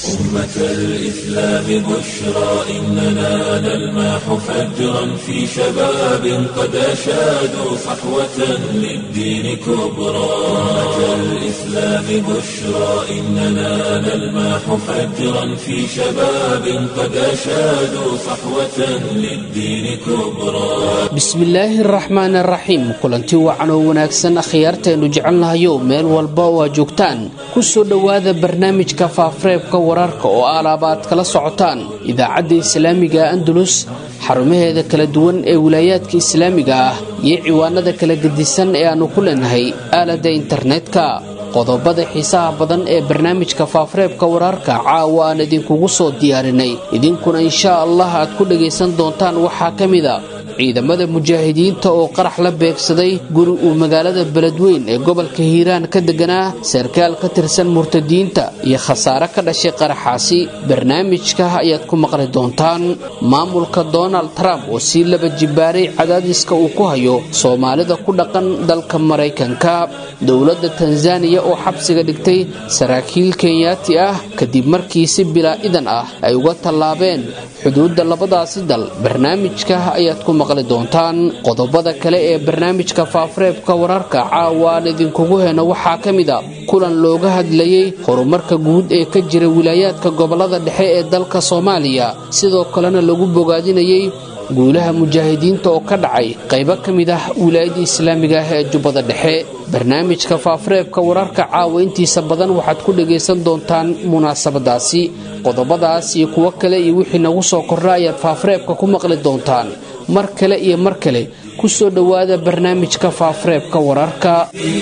أمة الإسلام بشرى إننا نلمح فجرا في شباب قد أشادوا صحوة للدين كبرى أمة الإسلام بشرى إننا نلمح فجرا في شباب قد أشادوا صحوة للدين كبرى bismillaahi araxmaan araxiim kulanti wacan oo wanaagsan akhyaarteennu jecelnahayo meel walba oo aad joogtaan ku soo dhowaada barnaamijka faafareebka wararka oo alaaba aad kala socotaan idaacadda islaamiga andalus xarumaheeda kala duwan ee wilaayaadka islaamiga ah iyo ciwaanada kala gedisan ee aannu ku leenahay aaladda internetka qodobada xiisaha badan ee barnaamijka faafareebka wararka caawa aan idinkugu soo diyaarinay idinkuna inshaa allah aad ku dhagaysan doontaan waxaa ka mida ciidamada mujaahidiinta oo qarax la beegsaday guri uu magaalada beledweyn ee gobolka hiiraan ka deganaa sarkaal ka tirsan murtadiinta iyo khasaare ka dhashay qaraxaasi barnaamijka ayaad ku maqli doontaan maamulka donald trump oo sii laba jibaaray cadaadiska uu ku hayo soomaalida ku dhaqan dalka maraykanka dowladda tanzaniya oo xabsiga dhigtay saraakiil kenyaati ah kadib markii si bilaa idan ah ay uga tallaabeen xuduudda labadaasi dal barnaamijka ayaad ku maqli doontaan qodobada kale ee barnaamijka faafareebka wararka caawa aan idinkugu heno waxaa ka mid a kulan looga hadlayey horumarka guud ee ka jira wilaayaadka gobolada dhexe ee dalka soomaaliya sidoo kalena lagu bogaadinayey guulaha mujaahidiinta oo ka dhacay qaybo ka mid ah wilaayadda islaamiga ah ee jubbada dhexe barnaamijka faafareebka wararka caawa intiisa badan waxaad ku dhagaysan doontaan munaasabadaasi qodobadaas iyo kuwo kale iyo wixii nagu soo korra ayaad faafareebka ku maqli doontaan mar kale iyo mar kale ku soo dhowaada barnaamijka faafareebka wararka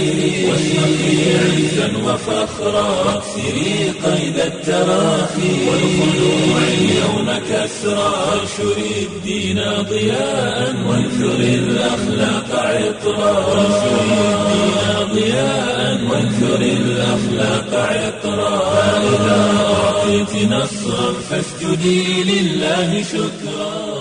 عزا وفخرا واكسري قيد التراخي والخلوع اليوم كسرا وانشري الدين ضياء وانثر الاخلاق عطرا وانشري الدين ضياء وانثر الاخلاق عطرا فاذا اعطيت نصرا فاسجدي لله شكرا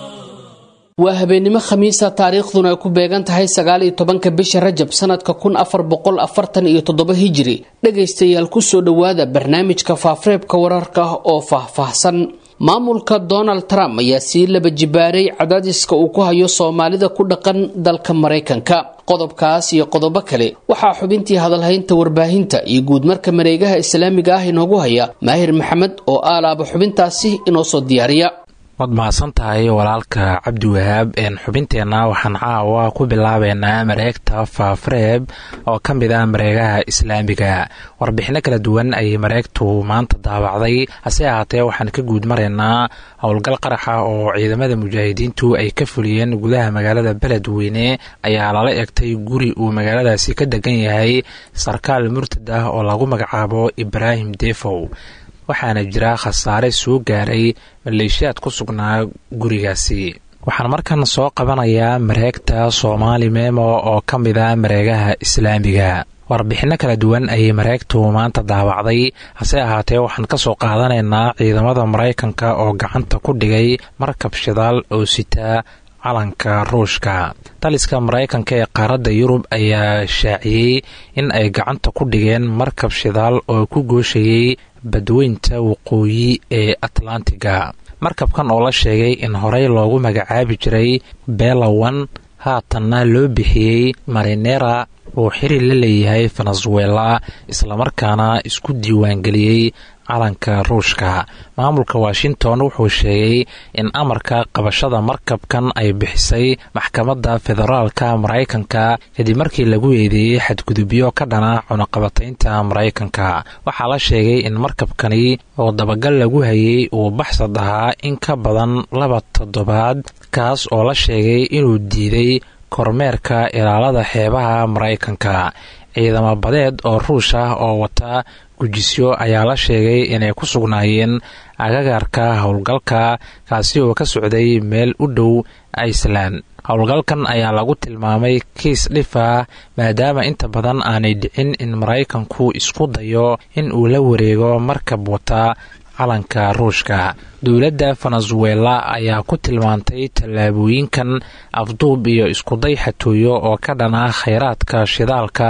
waa habeennimo khamiisa taariikhduna ay ku beegan tahay sagaal iyo tobanka bisha rajab sanadka kun afar boqol afartan iyo toddoba hijiri dhegaystayaal kusoo dhowaada barnaamijka faafareebka wararka oo faahfaahsan maamulka donald trump ayaa sii laba jibaaray cadaadiska uu ku hayo soomaalida ku dhaqan dalka maraykanka qodobkaas iyo qodobo kale waxaa xubintii hadalhaynta warbaahinta iyo guudmarka mareegaha islaamiga ah inoogu haya maahir maxamed oo aalaaba xubintaasi inoo soo diyaariya waad mahadsan tahay walaalka cabdiwahaab xubinteenna waxaan caawa ku bilaabeynaa mareegta faafareeb oo ka mid ah mareegaha islaamiga warbixino kala duwan ayay mareegtu maanta daawacday hase ahaatee waxaan ka guud maraynaa howlgal qaraxa oo ciidamada mujaahidiintu ay ka fuliyeen gudaha magaalada beledweyne ayaa lala egtay guri uu magaaladaasi ka degan yahay sarkaal murtad ah oo lagu magacaabo ibraahim defow waxaana jira khasaare soo gaaray maleeshiyaad ku sugnaa gurigaasi waxaan markan soo qabanayaa mareegta soomaali memo oo ka mid a mareegaha islaamiga warbixinno kala duwan ayay mareegtu maanta daawacday hase ahaatee waxaan ka soo qaadanaynaa ciidamada maraykanka oo gacanta ku dhigay markab shidaal oo sitaa calanka ruushka taliska maraykanka ee qaaradda yurub ayaa shaaciyey in ay gacanta ku dhigeen markab shidaal oo ku gooshayey badweynta waqooyi ee atlantiga markabkan oo la sheegay in horey loogu magacaabi jiray belawan haatanna loo bixiyey marinera uu xiri la leeyahay venezuela islamarkaana isku diiwaangeliyey calanka ruushka maamulka washington wuxuu sheegay in amarka qabashada markabkan ay bixisay maxkamadda federaalka maraykanka kadib markii lagu eedeeyey xadgudubyo ka dhana cunaqabataynta maraykanka waxaa la sheegay in markabkani oo dabagal lagu hayay uu baxsad ahaa in ka badan laba toddobaad kaas oo la sheegay inuu diiday kormeerka ilaalada xeebaha maraykanka ciidamo badeed oo ruush ah oo wata gujisyo ayaa la sheegay inay ku sugnaayeen agagaarka howlgalka kaasi oo ka socday meel u dhow iceland howlgalkan ayaa lagu tilmaamay kiis dhif ah maadaama inta badan aanay dhicin in maraykanku isku dayo in uu la wareego markab wata calanka ruushka dowladda venezuela ayaa ku tilmaantay tallaabooyinkan afduub iyo iskuday xatooyo oo ka dhana khayraadka shidaalka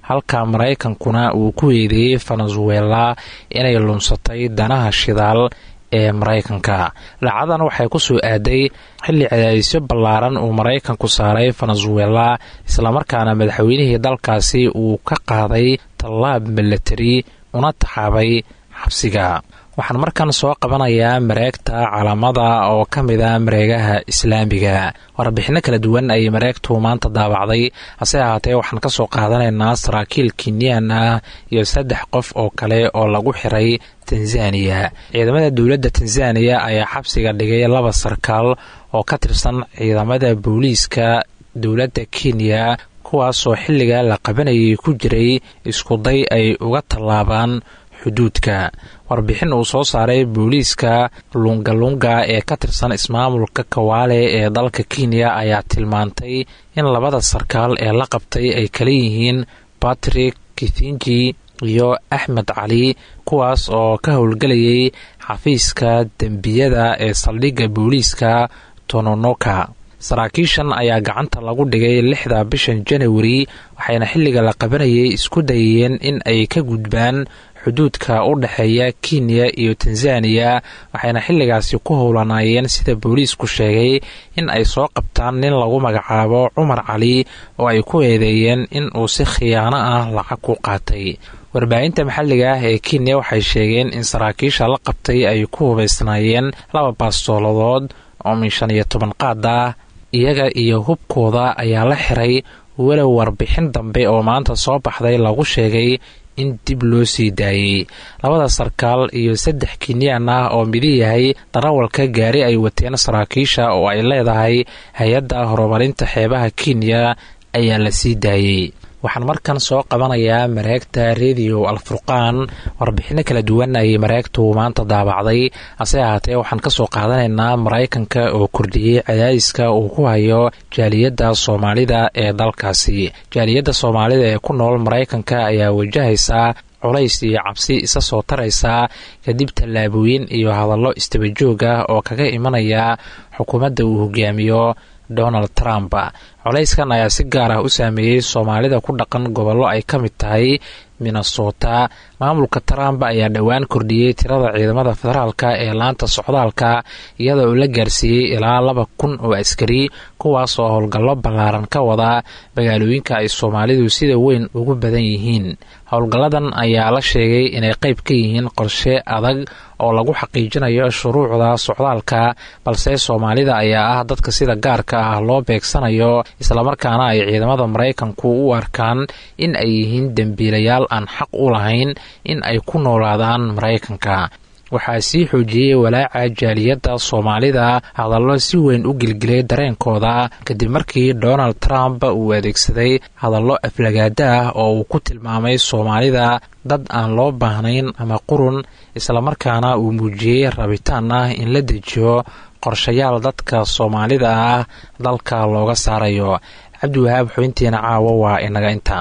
halka maraykankuna uu ku eedeeyey venezuela inay lunsatay danaha shidaal ee maraykanka dhacdadan waxay ku soo aaday xilli cadaadisyo ballaaran uu maraykanku saaray venezuela islamarkaana madaxweynihii dalkaasi uu ka qaaday tallaab milatari una taxaabay xabsiga waxaan markan soo qabanayaa mareegta calaamada oo ka mid a mareegaha islaamiga warbixinno kala duwan ayay mareegtu maanta daabacday hase ahaatee waxaan ka soo qaadanaynaa saraakiil kenyan ah iyo saddex qof oo kale oo lagu xiray tanzaniya ciidamada dowladda tanzaniya ayaa xabsiga dhigay laba sarkaal oo ka tirsan ciidamada booliiska dowladda kenya kuwaasoo xilliga la qabanayay ku jiray iskuday ay uga tallaabaan xuduudka warbixin uu soo saaray booliiska lungalunga ee ka tirsan ismaamulka kawaale ee dalka kenya ayaa tilmaantay in labada sarkaal ee la qabtay ay kala yihiin batrick kithinji iyo axmed cali kuwaas oo ka howlgelayay xafiiska dembiyada ee saldhigga booliiska tononoka saraakiishan ayaa gacanta lagu dhigay lixda bishan janawari waxayna xilliga la qabanayay isku dayeen in ay ka gudbaan xuduudka u dhexeeya kenya iyo tanzaniya waxayna xilligaasi ku howlanaayeen sida booliisku sheegay in ay soo qabtaan nin lagu magacaabo cumar cali oo ay ku eedeeyeen in uu si khiyaano ah lacag ku qaatay warbaahinta maxalliga ah ee kenya waxay sheegeen in saraakiisha la qabtay ay ku hubaysnaayeen laba baastooladood oo min shan iyo toban qaad ah iyaga iyo hubkooda ayaa la xiray walow warbixin dambe oo maanta soo baxday lagu sheegay in dib loo sii daayey labada sarkaal iyo saddex kenyaan ah oo midi yahay darawalka gaari ay wateen saraakiisha oo ay leedahay hay-adda horumarinta xeebaha kenya ayaa la sii daayey waxaan markan soo qabanayaa mareegta rediyo alfurqaan warbixinno kala duwan ayay mareegtu maanta daabacday hase ahaatee waxaan ka soo qaadanaynaa maraykanka oo kordhiyey cadaadiska uu ku hayo jaaliyadda soomaalida ee dalkaasi jaaliyadda soomaalida ee ku nool maraykanka ayaa wajahaysaa culays iyo cabsi isa soo taraysa kadib tallaabooyin iyo hadallo istabajoog ah oo kaga imanaya xukuumadda uu hogaamiyo donald trump colayskan ayaa si gaar ah u saameeyey soomaalida ku dhaqan gobollo ay ka mid tahay minnesota maamulka trump ayaa dhowaan kordhiyey tirada ciidamada federaalka ee laanta socdaalka iyada oo la gaarsiiyey ilaa laba kun oo askari kuwaas oo howlgallo ballaaran ka wada magaalooyinka ay soomaalidu sida weyn ugu badan yihiin howlgalladan ayaa la sheegay inay qayb ka yihiin qorshe adag oo lagu xaqiijinayo shuruucda socdaalka balse soomaalida ayaa ah dadka sida gaarka ah loo beegsanayo islamarkaana ay ciidamada maraykanku u arkaan in ay yihiin dembiilayaal aan xaq u lahayn in ay ku noolaadaan maraykanka waxaa sii xoojiyey walaaca jaaliyadda soomaalida hadallo si weyn u gelgelay dareenkooda kadib markii donald trump uu adeegsaday hadallo aflagaada ah oo uu ku tilmaamay soomaalida dad aan loo baahnayn ama qurun islamarkaana uu muujiyey rabitaan ah in la dejiyo qorshayaal dadka soomaalida ah dalka looga saarayo cabdiwahaab xubintiina caawa waa inaga intaa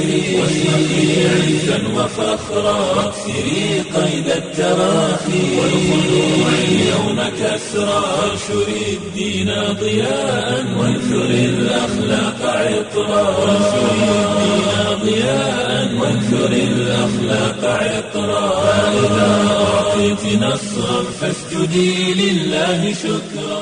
عزا وفخرا واكسري قيد التراخي والخلوع اليوم كسرا وانشري الدين ضياء وانثري الاخلاق عطرا وانشري الدين ضياء وانثري الاخلاق عطرا فاذا اعطيت نصرا فاسجدي لله شكرا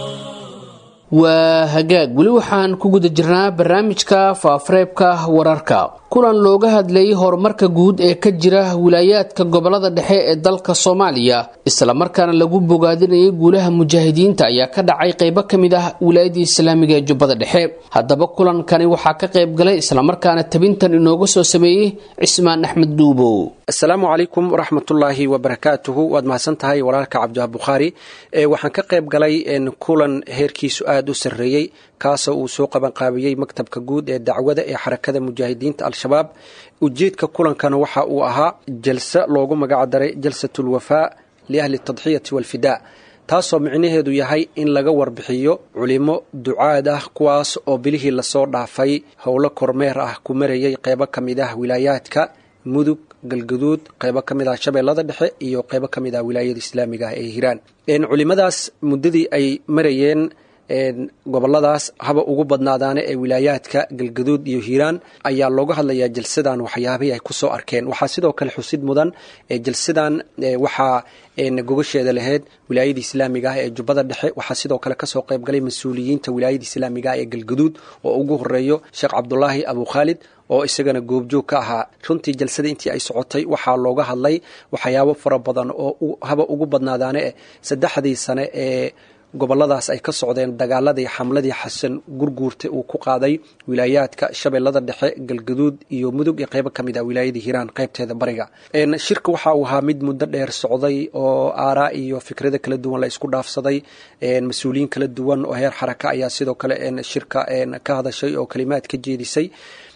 waa hagaag weli waxaan ku guda jirnaa barnaamijka faafareebka wararka kulan looga hadlayay horumarka guud ee ka jira wilaayaadka gobolada dhexe ee dalka soomaaliya islamarkaana lagu bogaadinayay guulaha mujaahidiinta ayaa ka dhacay qeybo ka mid ah wilaayadii islaamiga ee jubbada dhexe haddaba kulankani waxaa ka qayb galay islamarkaana tabintan inooga soo sameeyey cismaan axmed duubow asalaamu calaykum waraxmatullaahi wabarakaatuhu waad mahadsan tahay walaalka cabdiwaab bukhaari waxaan ka qayb galay kulan heerkiisu aada u sarreeyey kaasoo uu soo qabanqaabiyey maktabka guud ee dacwada ee xarakada mujaahidiinta al-shabaab ujeedka kulankana waxa uu ahaa jalse loogu magac daray jalsatulwafaa liahli tadxiyati walfidaa taasoo micnaheedu yahay in laga warbixiyo culimo ducaad ah kuwaas oo bilihii lasoo dhaafay howlo kormeer ah ku marayay qeybo ka mid ah wilaayaadka mudug galgaduud qeybo ka mid ah shabeellada dhexe iyo qeybo ka mid ah wilaayada islaamiga ah ee hiiraan culimadaas muddadii ay marayeen goboladaas haba ugu badnaadaane ee wilaayaadka galgaduud iyo hiiraan ayaa looga hadlayaa jalsadan waxyaabihii ay kusoo arkeen waxaa sidoo kale xusid mudan jalsadan waxaa gogasheeda lahayd wilaayada islaamiga ah ee jubbada dhexe waxaa sidoo kale kasoo qaybgalay mas-uuliyiinta wilaayada islaamiga ah ee galgaduud oo ugu horeeyo sheekh cabdulaahi abu khaalid oo isagana goobjoog ka ahaa runtii jalsada intii ay socotay waxaa looga hadlay waxyaabo fara badan oo haba ugu badnaadaane saddexdii sane ee goboladaas ay ka socdeen dagaaladii xamladii xasan gurguurta uu ku qaaday wilaayaadka shabeellada dhexe galgaduud iyo mudug iyo qeybo kamid ah wilaayadii hiiraan qeybteeda bariga shirka waxa uu ahaa mid muddo dheer socday oo aaraa iyo fikrado kala duwan la isku dhaafsaday mas-uuliyiin kala duwan oo heer xaraka ayaa sidoo kale shirka ka hadashay oo kalimaad ka jeedisay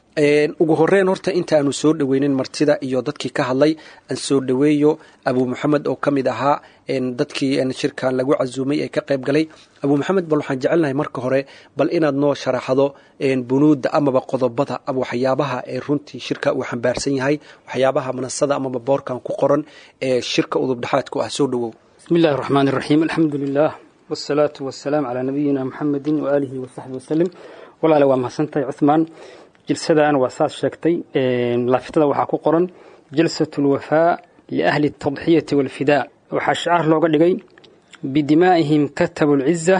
ugu horeyn horta intaanu soo dhaweynin martida iyo dadkii ka hadlay aan soo dhaweeyo abu maxamed oo ka mid ahaa dadkii shirkan lagu casuumay ee ka qayb galay abu maxamed bal waxaan jecelnahay marka hore bal inaad noo sharaxdo bunuudda amaba qodobada ama waxyaabaha ee runtii shirka uu xambaarsan yahay waxyaabaha manasada amaba boorkan ku qoran ee shirka udubdhexaadku ah soo dhawow bismi illahi raxmaan iraxiim alxamdu lilah wsalaatu wasalaam calaa nabiyina muxamedi waaalihi wasaxbi wasalim walaale waa mahadsantahay cuhmaan jilsadan waa saad sheegtay laafitada waxaa ku qoran jalsat lwafaa liahli اtadxiyati walfidaa waxaa shicaar looga dhigay bidimaa'ihim katabu lciza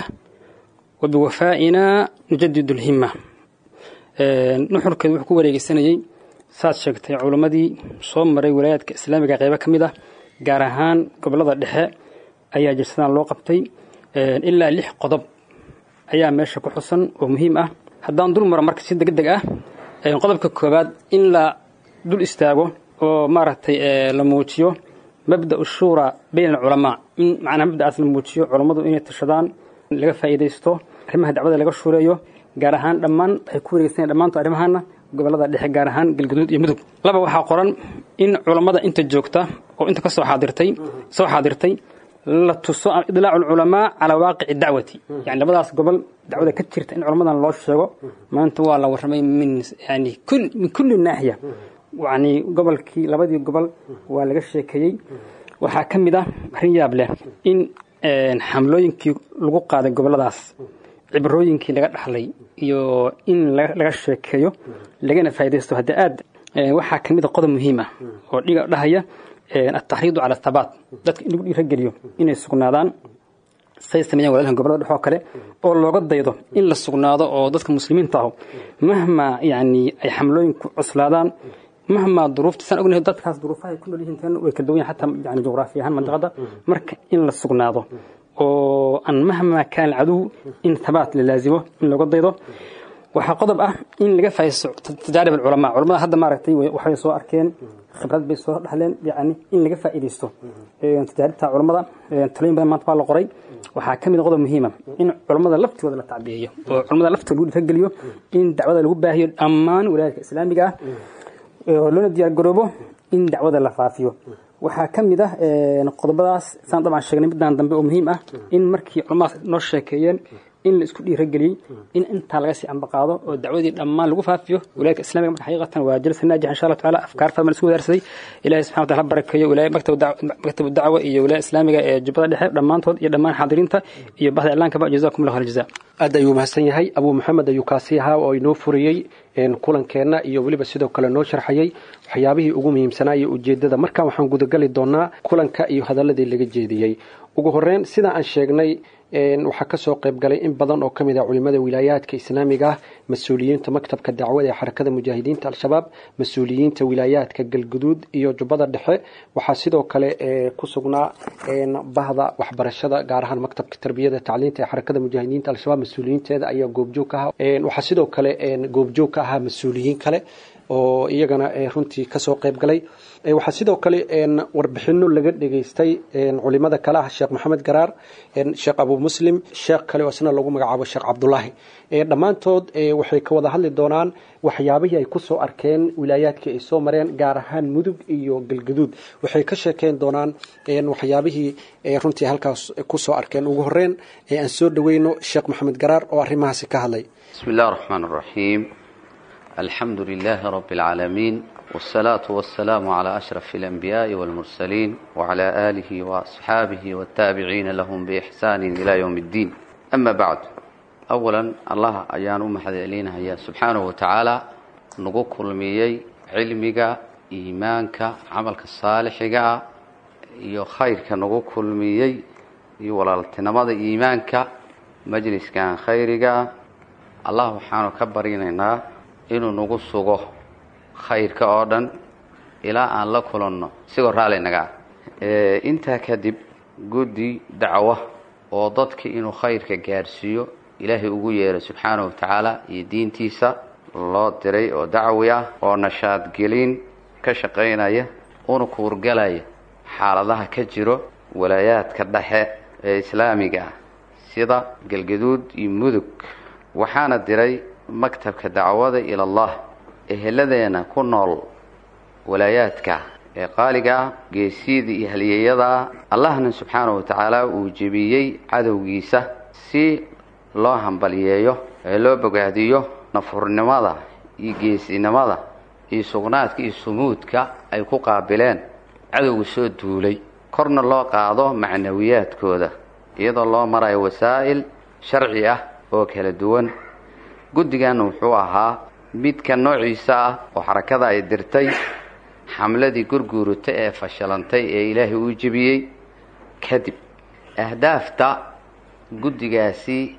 wa biwafaa'ina nujadid اlhima nuxurkeedu wuxuu ku wareegeysanayey saad sheegtay culimmadii soo maray walaayaadka islaamiga qeybo ka mid ah gaar ahaan gobolada dhexe ayaa jalsadan loo qabtay ilaa lix qodob ayaa meesha ku xusan oo muhiim ah haddaan dul maro marka si deg deg ah qodobka koowaad in la dul istaago oo maaragtay la muujiyo mabda shuura bayn alculamaa in macnaa mabda'aas la muujiyo culammadu inay tashadaan laga faa'iidaysto arrimaha dacwada laga shuureeyo gaar ahaan dhammaan waxay ku wareegsan dhammaanto arrimahaana gobolada dhexe gaar ahaan galgaduud iyo mudug laba waxaa qoran in culammada inta joogta oo inta kasoo xaadirtay soo xaadirtay la tuso idlaacu alculamaa calaa waaqici dacwati yani labadaas gobol dacwada ka jirta in culamadan loo sheego maanta waa la warramay min yani min kulli naaxiya yani gobolkii labadii gobol waa laga sheekeeyey waxaa ka mid ah arrin yaab leh in xamlooyinkii lagu qaaday goboladaas cibrooyinkii laga dhaxlay iyo in laga sheekeeyo lagana faaidaysto hadda aad waxaa ka mid a qodob muhiim ah oo dhiga dhahaya altaxriidu cala athabaat dadka in lagu dhiirageliyo inay sugnaadaan say sameeyaan walaalhan gobolada dhex oo kale oo looga daydo in la sugnaado oo dadka muslimiinta ahu mahmaa yani ay xamlooyinku cuslaadaan mahmaa duruufta saan ognahay dadkaas duruufaha ay ku nool yihiin tan way kala duwan yahin xataa yani jugraafi ahaan mandiqada marka in la sugnaado oo aan mahmaa kaan caduw in thabaat la laazimo in looga daydo waxaa qodob ah in laga faa'iidaysto tajaarib alculamaa culamada hadda maaragtay waxay soo arkeen khibrad bay soo dhaxleen yani in laga faa'iidaysto tajaaribta culamada talooyin badan maanta waa la qoray waxaa ka mid a qodob muhiima in culamada laftooda la tacbiyeeyo oo culamada laftooda lagu dhiirageliyo in dacwada lagu baahiyo dhammaan wilaayadka islaamiga ah oo loona diyaar garoobo in dacwada la faafiyo waxaa ka mid ah qodobadaas saan dabcan sheegnay midaan dambe oo muhiim ah in markii culamadaas noo sheekeeyeen in la isku dhiirageliyey in intaa laga sii ambaqaado oo dacwadii dhammaan lagu faafiyo wilaayadka islamiga marka xaqiiqatan waa jalsa naajix insha allahu tacaala afkaar fahman isku wadaarsaday ilahi subxana wataala ha barakeeyo wilaaya maktabu dacwa iyo wilaaya islaamiga ee jubbada dhexe dhammaantood iyo dhammaan xaadiriinta iyo bahda iclaankaba jazakum allah khayr jazaa aad ayuu mahadsan yahay abuu maxamed ayuu kaasi ahaa oo inoo furiyey kulankeenna iyo weliba sidoo kale noo sharxayey waxyaabihii ugu muhiimsanaa iyo ujeedada markan waxaan gudagali doonaa kulanka iyo hadaladii laga jeediyey ugu horeyn sida aan sheegnay waxaa kasoo qayb galay in badan oo kamid ah culimada wilaayaadka islaamiga ah mas-uuliyiinta maktabka dacwada ee xarakada mujaahidiinta al-shabaab mas-uuliyiinta wilaayaadka galguduud iyo jubbada dhexe waxaa sidoo kale ku sugnaa bahda waxbarashada gaar ahaan maktabka tarbiyada tacliinta ee xarakada mujaahidiinta al-shabaab mas-uuliyiinteeda ayaa goobjoog ka ahaa waxaa sidoo kale goobjoog ka ahaa mas-uuliyiin kale oo iyagana runtii kasoo qayb galay waxaa sidoo kale warbixino laga dhegaystay culimada kale ah sheekh maxamed garaar sheekh abu muslim sheekh kale oo isna lagu magacaabo sheekh cabdulaahi dhammaantood waxay ka wada hadli doonaan waxyaabihii ay kusoo arkeen wilaayaadkii ay soo mareen gaar ahaan mudug iyo galgaduud waxay ka sheekeyn doonaan waxyaabihii runtii halkaas kusoo arkeen ugu horeyn aan soo dhaweyno sheekh maxamed garaar oo arrimahaasi ka hadlay bismi illah raxmaan raxiim alxamdu lilaahi rabi اlcaalamiin wاsalaatu wasalaamu calaa ashraf اlanbiyaaءi wاlmursaliin wcalaa aalihi waasxaabihi wاtaabiciina lahum biixsaani ila ywm اddiin ama bacd awalan allah ayaan u mahadcelinayaa subxaanahu wa tacaala nagu kulmiyey cilmiga iimaanka camalka saalixiga ah iyo khayrka nagu kulmiyey iyo walaaltinimada iimaanka majliskan khayriga allah waxaanu ka baryanaynaa inuu nagu sugo khayrka oo dhan ilaa aan la kulanno isigoo raalli naga ah intaa kadib guddi dacwo oo dadka inuu khayrka gaarsiiyo ilaahay ugu yeeray subxaanahu wa tacaala iyo diintiisa loo diray oo dacwi ah oo nashaadgelin ka shaqaynaya una kuurgalaya xaaladaha ka jiro walaayaadka dhexe ee islaamiga ah sida galgaduud iyo mudug waxaana diray maktabka dacwada ila allah eheladeena ku nool walaayaadka ee qaaliga ah geesiyada iyo halyeeyadaa allahna subxaanahu wa tacaala uu jebiyey cadowgiisa si loo hambalyeeyo ee loo bogaadiyo nafurnimada iyo geesinimada iyo sugnaadka iyo sumuudka ay ku qaabileen cadowga soo duulay korna loo qaado macnawiyaadkooda iyadoo loo marayo wasaa'il sharci ah oo kala duwan guddigan wuxuu ahaa midka noociisa ah oo xarakada ay dirtay xamladii gurguurata ee fashilantay ee ilaahay uu jebiyey kadib ahdaafta guddigaasi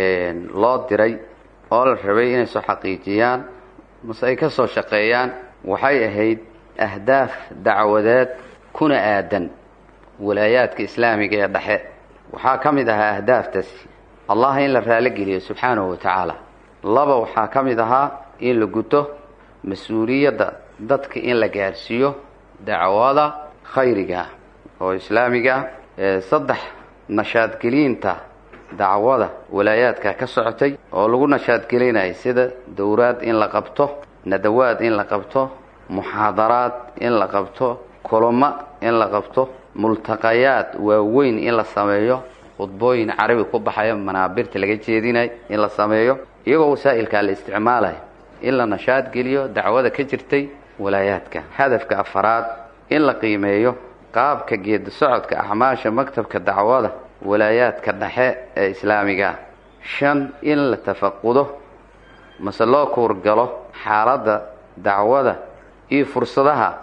loo diray oo la rabay inay soo xaqiijiyaan mase ay ka soo shaqeeyaan waxay ahayd ahdaaf dacwadeed kuna aadan walaayaadka islaamiga ee dhexe waxaa ka mid ahaa ahdaaftaasi allah in la raaligeliyo subxaanahu wa tacaala laba waxaa ka mid ahaa in la guto mas-uuliyadda dadka in la gaarsiiyo dacwada khayriga oo islaamiga saddex nashaadgelinta dacwada walaayaadka ka socotay oo lagu nashaadgelinaya sida dowraad in la qabto nadawaad in la qabto muxaadaraad in la qabto kulamo in la qabto multaqayaad waaweyn in la sameeyo khudbooyin carabi ku baxayo manaabirta laga jeedinayo in la sameeyo iyagoo wasaa'ilkaa la isticmaalayo in la nashaadgeliyo dacwada ka jirtay walaayaadka hadafka afaraad in la qiimeeyo qaabka geedi socodka acmaasha maktabka dacwada walaayaadka dhexe ee islaamiga shan in la tafaqudo mase loo kuurgalo xaaladda dacwada iyo fursadaha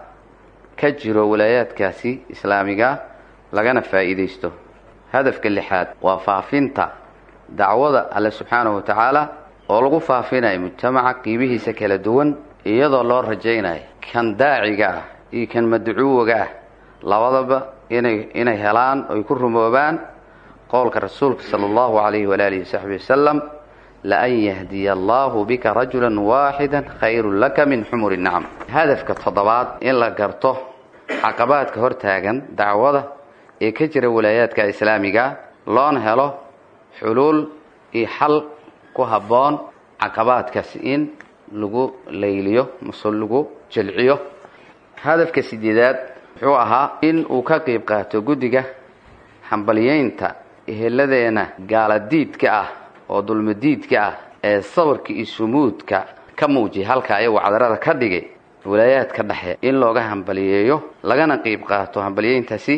ka jiro walaayaadkaasi islaamiga lagana faa'iidaysto hadafka lixaad waa faafinta dacwada alle subxaanahu wa tacaala oo lagu faafinayo mujtamaca qiibihiisa kala duwan iyadoo loo rajaynayo kan daaciga ah iyo kan madcuuwaga ah labadaba inay inay helaan oy ku rumoobaan qowlka rasuulka sala allahu calayhi walaalihi wasaxbi wasalam laan yahdiya allahu bika rajulan waaxida khayrun laka min xumuri nacam hadafka toddobaad in la garto caqabaadka hortaagan dacwada ee ka jira walaayaadka islaamiga loona helo xuluul iyo xal ku habboon caqabaadkaas in lagu layliyo mase lagu jelciyo hadafka sideedaad wuxuu ahaa in uu ka qayb qaato guddiga hambalyeynta eheladeena gaaladiidka ah oo dulmadiidka ah ee sawirka iyo sumuudka ka muujiyay halka ayagoo cadarada ka dhigay walaayaadka dhexe in looga hambaliyeeyo lagana qayb qaato hambalyeyntaasi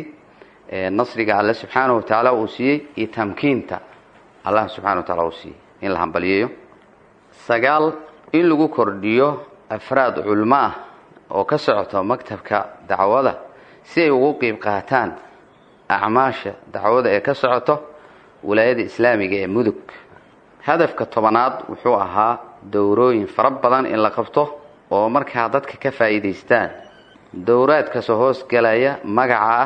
nasriga alle subxaanahu wa tacaala uu siiyey iyo tamkiinta allah subxana wa taala uu siiyey in la hambaliyeeyo sagaal in lagu kordhiyo afraad culmo ah oo ka socoto maktabka dacwada si ay ugu qeyb qaataan acmaasha dacwada ee ka socoto walaayada islaamiga ee mudug hadafka tobanaad wuxuu ahaa dowrooyin fara badan in la qabto oo markaa dadka ka faa'iidaystaan dowraadkasoo hoos galaya magaca ah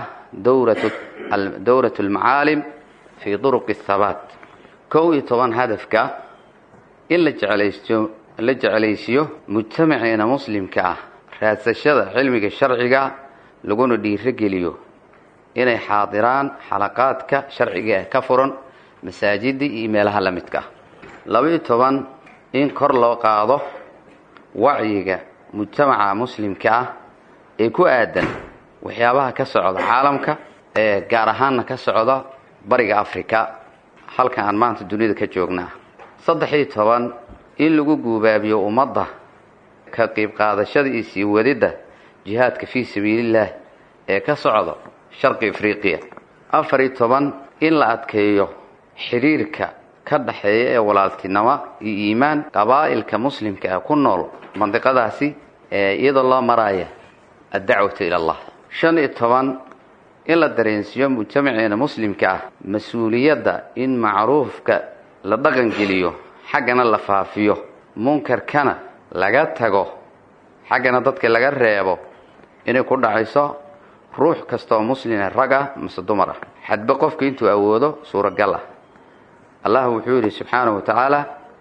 dowrat almacaalim fii duruqi athabaat kow iyo toban hadafka in la jeclaysto la jeclaysiyo mujtamaceena muslimka ah raadsashada cilmiga sharciga laguna dhiirogeliyo inay xaadiraan xalaqaadka sharciga ee ka furan masaajida iyo meelaha la midka ah laba-iyo toban in kor loo qaado wacyiga mujtamaca muslimka ah ee ku aadan waxyaabaha ka socda caalamka ee gaar ahaanna ka socda bariga africa halka aan maanta dunida ka joognaa saddex-iyo toban in lagu guubaabiyo ummadda ka qayb qaadashada iyo sii wadidda jihaadka fii sabiilillaah ee ka socda sharqi afriqiya afar-iyo toban in la adkeeyo xidhiirka ka dhaxeeya ee walaaltinimo iyo iimaan qabaa'ilka muslimka ah ku nool mandiqadaasi iyadoo loo maraya addacwatu ila allah shan iyo toban in la dareensiiyo mujtamaceena muslimka ah mas-uuliyadda in macruufka la dhaqangeliyo xaggana la faafiyo munkarkana laga tago xaggana dadka laga reebo inay ku dhacayso ruux kastaoo muslima rag ah mase dumar ah xadba qofka intuu awoodo suuragal ah allah wuxuu yidhi subxaanahu wa tacaala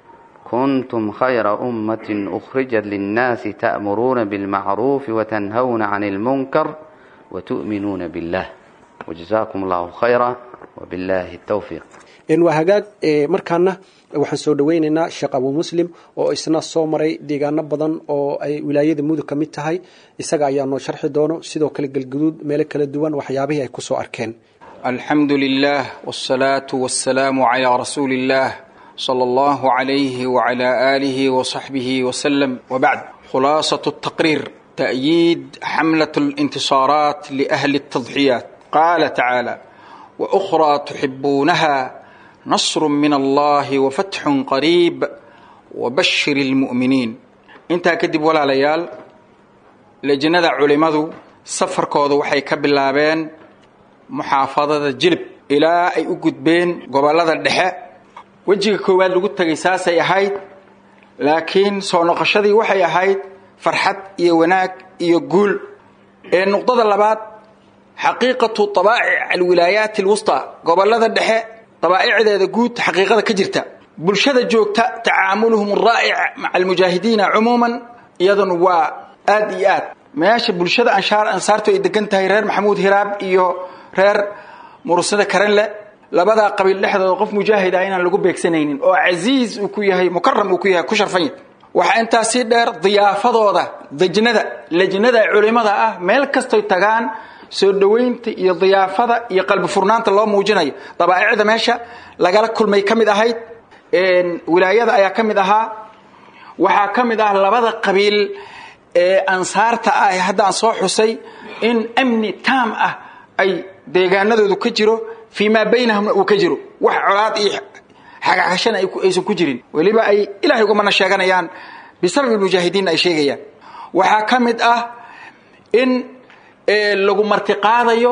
kuntum khayra ummatin ukhrijat linnaasi ta'muruuna bilmacruufi watanhawna cani ilmunkar watu'minuuna billah wajazaakum allahu khayra wabillahi tawfiiq waa hagaag markaana waxaan soo dhaweynaynaa sheekh abu muslim oo isna soo maray deegaano badan oo ay wilaayada mudug ka mid tahay isaga ayaa noo sharxi doono sidoo kale galguduud meelo kala duwan waxyaabihii ay kusoo arkeen alxamdu lilah wsalaatu wasalaamu calaa rasuuli illah sala allahu calayhi wacala aalihi wasaxbihi wasalam wabacd khulaasatu taqriir ta'yiid xamlat lintisaaraat liahli altadxiyaat qaala tacaala waأkhraa tuxibuunaha nasru min allahi wafatxun qariib wabashir اlmu'miniin intaa kadib walaalayaal lejnada culimmadu safarkooda waxay ka bilaabeen muxaafadada jilib ilaa ay u gudbeen gobollada dhexe wejiga koowaad lagu tegay saasay ahayd laakiin soo noqoshadii waxay ahayd farxad iyo wanaag iyo guul ee nuqdada labaad xaqiiqatu abaa'ic alwilaayaati alwusطى gobollada dhexe dabaa'icdeeda guud xaqiiqada ka jirta bulshada joogta tacaamuluhum raa'ic maca almujaahidiina cumuuman iyaduna waa aad iyo aad meesha bulshada anshaar ansaartu ay degan tahay reer maxamuud hiraab iyo reer murusada karanle labadaa qabiil dhexdooda qof mujaahid ah inaan lagu beegsanaynin oo casiiz uu ku yahay mukaram uu ku yahay ku sharfanya waxaa intaas sii dheer diyaafadooda dejnada lejnada culimada ah meel kastoy tagaan soo dhowaynta iyo diyaafada iyo qalbi furnaanta loo muujinayo dabaa'icda meesha lagala kulmay ka mid ahayd wilaayada ayaa ka mid ahaa waxaa ka mid ah labada qabiil ee ansaarta ah ee hadda aan soo xusay in amni taam ah ay deegaanadoodu ka jiro fii maa baynahumna uu ka jiro wax colaad iyo xagxashana aysan ku jirin weliba ay ilahay ugamana sheeganayaan bisababi mujaahidiinna ay sheegayaan waxaa ka mid ah in lagu martiqaadayo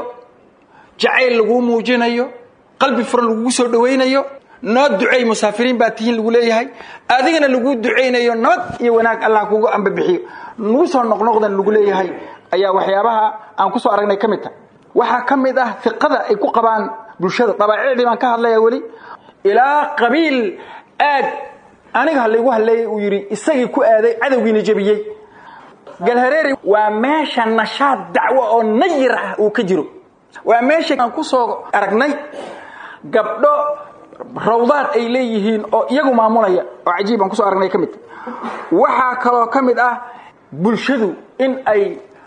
jacayl laguu muujinayo qalbi furan lagugu soo dhawaynayo noo duceey musaafiriin baa tihiin lagu leeyahay adigana laguu ducaynayo nabad iyo wanaag allah kugu ambabixiyo nagu soo noqnoqdan lagu leeyahay ayaa waxyaabaha aan kusoo aragnay ka mid tahay waxaa ka mid ah fiqada ay ku qabaan bulshada dabaacicdii baan ka hadlaya weli ilaa qabiil aad aniga halaygu hadleeyay uu yidhi isagii ku aaday cadowgiina jebiyey galhareeri waa meesha nashaad dacwo oo nayir ah uu ka jiro waa meesha aan ku soo aragnay gabdho rawdaad ay leeyihiin oo iyagu maamulaya oo cajiib aan kusoo aragnay ka mid waxaa kaloo ka mid ah bulshadu in ay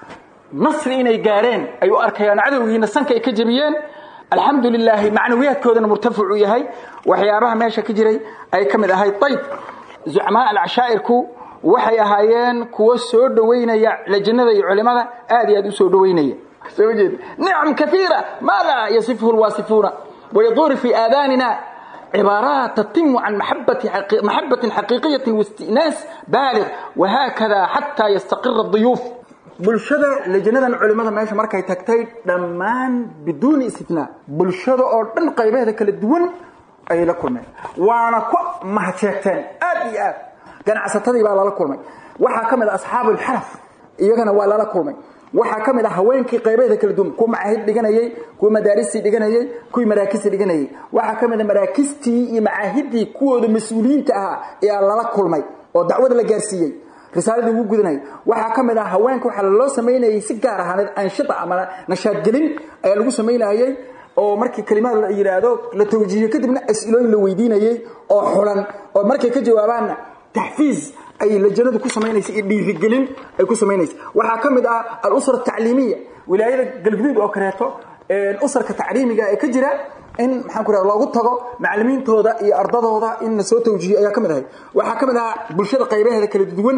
nasri inay gaareen ay u arkayaan cadowgiina sanka ay ka jebiyeen alxamdu lilaahi macnawiyaadkoodana murtaficu yahay waxyaabaha meesha ka jiray ay ka mid ahayd ayb zucmaa alcashaa'irku waxay ahaayeen kuwo soo dhowaynaya lajnada iyo culimada aad iyo aad u soo dhowaynaya soo jeed nicam kaiira maa laa yasifuhu lwaasifuuna wayaduuru fi aadaanina cibaaraat tatimu can maxabatin xaqiiqiyatin waistinaas baalig wahaakada xataa yastaqira duyuuf bulshada lajnadan culimada meesha markay tagtay dhammaan biduuni istitnaa bulshada oo dhan qaybaheeda kala duwan ayay la kulmeen waana ku mahadseegteen aad iyo aad ganacsatadii baa lala kulmay waxaa ka mid a asxaabu lxaraf iyagana waa lala kulmay waxaa ka mid ah haweenkii qaybaheeda kala duwan kuwa macaahid dhiganayey kuwa madaaristii dhiganayey kuwii maraakistii dhiganayey waxaa ka mid a maraakistii iyo macaahidii kuwooda mas-uuliyiinta ahaa ayaa lala kulmay oo dacwada la gaarsiiyey risaaladii ugu gudanayay waxaa ka mid ah haweenka waxaa loo samaynayay si gaar ahaaneed anshida ama nashaadgelin ayaa lagu samaynayey oo markii kalimaad la yidhaahdo la tawjiihiyo kadibna as-ilooyin la weydiinayey oo xulan oo markay ka jawaabaanna taxfiiz ay lajanadu ku samaynaysa iyo dhiirigelin ay ku samaynaysa waxaa ka mid ah alusra tacliimiya wilaayada galguduud oo kaleeto usarka tacliimiga ee ka jira in maxaan ku raha loogu tago macalimiintooda iyo ardadooda in la soo tawjiihiyo ayaa ka mid ahay waxaa ka mid ahaa bulshada qaybaheeda kala duwan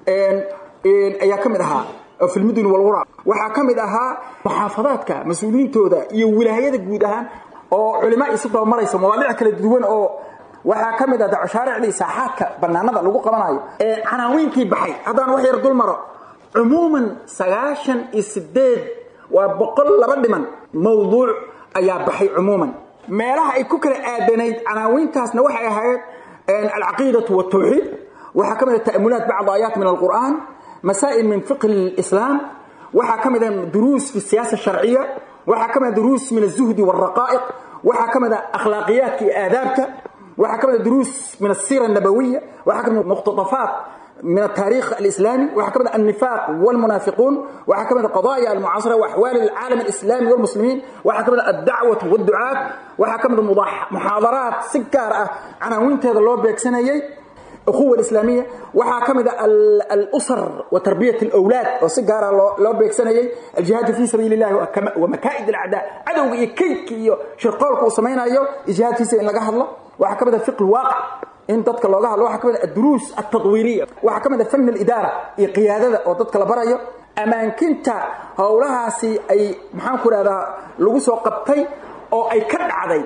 ayaa ka mid ahaa fi lmudun walwura waxaa ka mid ahaa muxaafadaadka mas-uuliyiintooda iyo wilaayada guud ahaan oo culimaa isu dabamaraysa mawaadic kala duwan oo waxaa ka mid ah dacoshaaricdii saaxaadka bannaanada lagu qabanayo ee canaawiinkii baxay haddaan wax yar dul maro cumuuman sagaashan iyo sideed waa boqol laba dhiman mawduuc ayaa baxay cumuuman meelaha ay ku kala aadanayd canaawiintaasna waxay ahayd alcaqiidatu waltawxiid waxaa ka mid ah ta'amulaat bacd aayaat min alqur'aan masaa'il min fiqhi lislaam waxaa ka mid ah duruus fi siyaasa sharciya waxaa ka mid ah duruus min azuhdi walraqaa'iq waxaa ka mid ah akhlaaqiyaadka iyo aadaabta waxaa ka mid ah duruus min asira annabawiya waxaa ka mid ah muqtadafaat من التاريخ الإسلامي وحكمنا النفاق والمنافقون وحكمنا قضايا المعاصرة وأحوال العالم الإسلامي والمسلمين وحكمنا الدعوة والدعاة وحكمنا محاضرات سكارة عناوين هذا اللي بيكسنيي أخوة الإسلامية وحكمنا الأسر وتربية الأولاد وسكارة لو بيكسنيي الجهاد في سبيل الله ومكائد الأعداء عدو يكيك شرقالك وسمينا أيو الجهاد في سبيل الله الله وحكمنا فقه الواقع in dadka looga hadlo waxaa ka mid ah duruus at-tadwiiriya waxaa ka mid ah fann al-idaara iyo qiyaadada oo dadka la barayo ammaankinta howlahaasi ay maxaan ku rahdaa lagu soo qabtay oo ay ka dhacday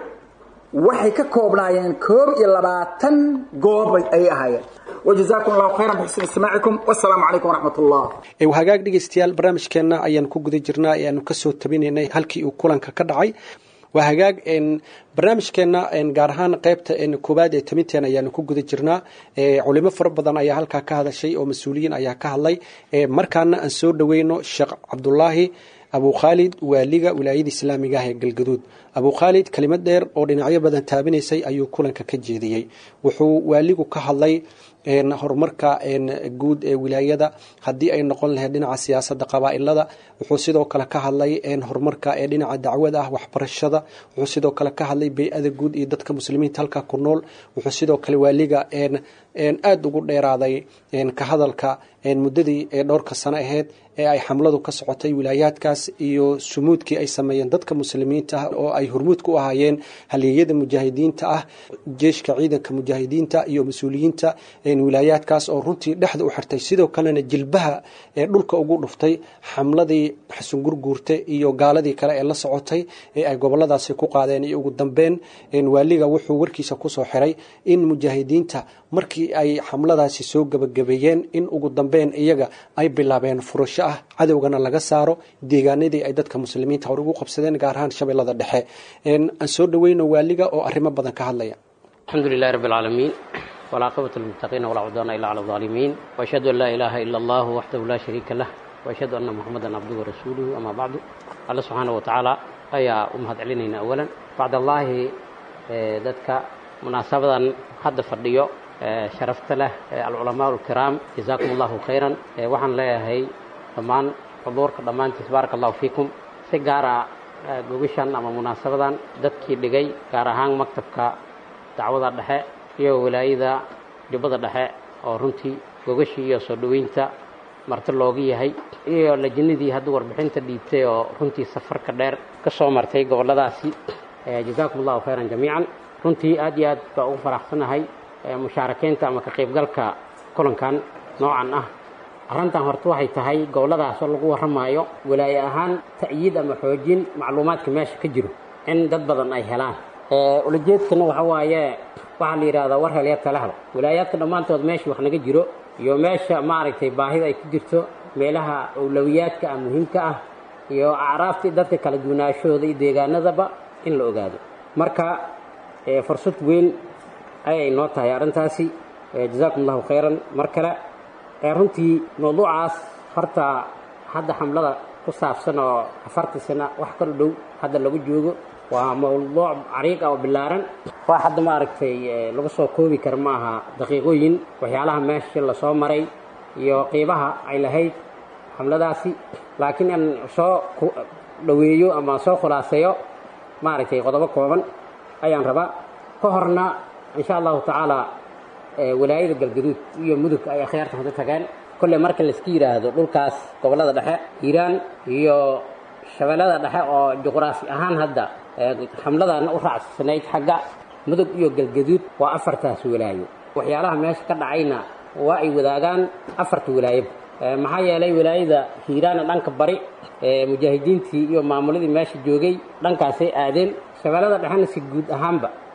waxay ka koobnaayeen koob iyo labaatan goob ay ahaayeen wajazaakum allahu khayran bixusni istimaacikum wassalaamu calaykum waraxmat ullah hagaag dhegaystayaal barnaamijkeenna ayaan ku guda jirnaa ee aanu kasoo tabinaynay halkii uu kulanka ka dhacay waa hagaag barnaamijkeenna gaar ahaan qaybta koowaad ee taminteena ayaanu ku guda jirnaa culimo fara badan ayaa halkaa ka hadashay oo mas-uuliyiin ayaa ka hadlay markaana aan soo dhaweyno sheekh cabdulaahi abu khaalid waaliga wilaayada islaamiga ah ee galgaduud abu khaalid kelimad dheer oo dhinacyo badan taabinaysay ayuu kulanka ka jeediyey wuxuu waaligu ka hadlay horumarka guud ee wilaayada haddii ay noqon lahayd dhinaca siyaasada qabaailada wuxuu sidoo kale ka hadlay horumarka ee dhinaca dacwada ah waxbarashada wuxuu sidoo kale ka hadlay bay-ada guud iyo dadka muslimiinta halka ku nool wuxuu sidoo kale waaliga aada ugu dheeraaday ka hadalka muddadii ee dhowrka sano aheyd ee ay xamladu ka socotay wilaayaadkaas iyo sumuudkii ay sameeyeen dadka muslimiinta ah oo ay hormuud ku ahaayeen halyeeyada mujaahidiinta ah jeeshka ciidanka mujaahidiinta iyo mas-uuliyiinta wilaayaadkaas oo runtii dhexda u xirtay sidoo kalena jilbaha ee dhulka ugu dhuftay xamladii xasungurguurte iyo gaaladii kale ee la socotay ee ay goboladaasi ku qaadeen iyo ugu dambeyn waaliga wuxuu warkiisa kusoo xiray in mujaahidiinta markii ay xamladaasi soo gabagabeeyeen in ugu dambeyn iyaga ay bilaabeen furasho ah cadowgana laga saaro deegaanadii ay dadka muslimiinta hore ugu qabsadeen gaar ahaan shabeellada dhexe aan soo dhaweyno waaliga oo arrimo badan ka hadlaya الحمد لله رب العالمين والعاقبة للمتقين ولا عدوان إلا على الظالمين وأشهد أن لا إله إلا الله وحده لا شريك له وأشهد أن محمدا عبده ورسوله أما بعد الله سبحانه وتعالى أيا أمهد علينا أولا بعد الله ذاتك مناسبة حد فرديو شرفت له العلماء الكرام جزاكم الله خيرا وحن لا هي ضمان حضورك ضمان تبارك الله فيكم سيجارة gogashan ama munaasabadan dadkii dhigay gaar ahaan maktabka dacwada dhexe iyo wilaayada jubbada dhexe oo runtii gogashii iyo soo dhoweynta marti looga yahay iyo lajinadii hadda warbixinta dhiibtay oo runtii safarka dheer ka soo martay gobolladaasi jazaakum allahu khayran jamiican runtii aad iyo aad baa ugu faraxsanahay mushaarakeynta ama ka qaybgalka kulankan noocan ah arrintan horta waxay tahay gobolladaas oo lagu warramaayo wilaaye ahaan ta'yiid ama xoojin macluumaadka meesha ka jiro in dad badan ay helaan ulajeedkana waxa waaye waxaa la yidhahdaa war helya tala helo wilaayaadka dhammaantood meesha wax naga jiro iyo meesha maaragtay baahida ay ku jirto meelaha awlawiyaadka ah muhiimka ah iyo acraaftii dadka kala duwanaashahooda iyo deegaanadaba in la ogaado marka fursad weyn ayay noo tahay arrintaasi jazaakum allahu khayran mar kale runtii mawduucaas horta hadda xamlada ku saabsan oo afartii sano wax kala dhow hadda lagu joogo waa mawduuc cariiq ah oo bilaaran waa hadda maaragtay lagu soo koobi kara ma aha daqiiqooyin waxyaalaha meesha lasoo maray iyo qiibaha ay lahayd xamladaasi laakiin aan soo dhaweeyo ama soo khulaaseeyo maaragtay qodobo kooban ayaan rabaa ka horna insha allahu tacaala wilaayada galgaduud iyo mudug ay akhyaarta hada tageen kolley marka layska yidhaahdo dhulkaas gobollada dhexe hiiraan iyo shabeellada dhexe oo juqraafi ahaan hadda xamladana u raacsanayd xagga mudug iyo galgaduud waa afartaas wilaayo waxyaalaha meesha ka dhacayna waa ay wadaagaan afarta wilaayaba maxaa yeelay wilaayada hiiraana dhanka bari mujaahidiintii iyo maamuladii meesha joogay dhankaasay aadeen shabeellada dhexena si guud ahaanba